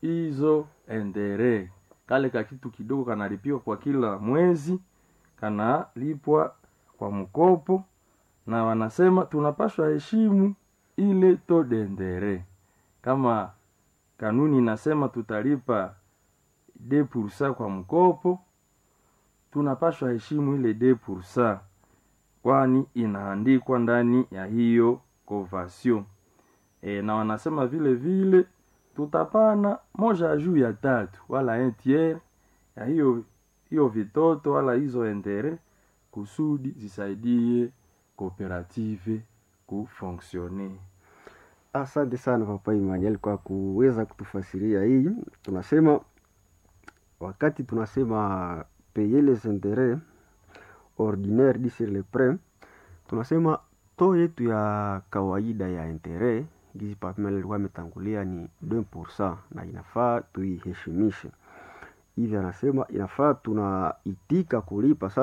hizo endere kale ka kitu kidogo kanalipiwa kwa kila mwezi kanalipwa kwa mkopo na wanasema tunapaswa heshimu ile to dendere kama kanuni inasema tutalipa de pursa kwa mkopo tunapaswa heshimu ile de pursa kwani inaandikwa ndani ya hiyo convention e, na wanasema vile vile tutapana moja juu ya tatu wala un tiers ya hiyo hiyo vitoto wala hizo endere kusudi zisaidie kooperative kufonksione Asante sana Papa Emmanuel kwa kuweza kutufasiria hii. Tunasema wakati tunasema payer les intérêts ordinaires dit sur les prêts, tunasema to yetu ya kawaida ya interet gizi Papa Emmanuel alikuwa ametangulia ni 2% na inafaa tuiheshimishe. Hivi anasema inafaa tunaitika kulipa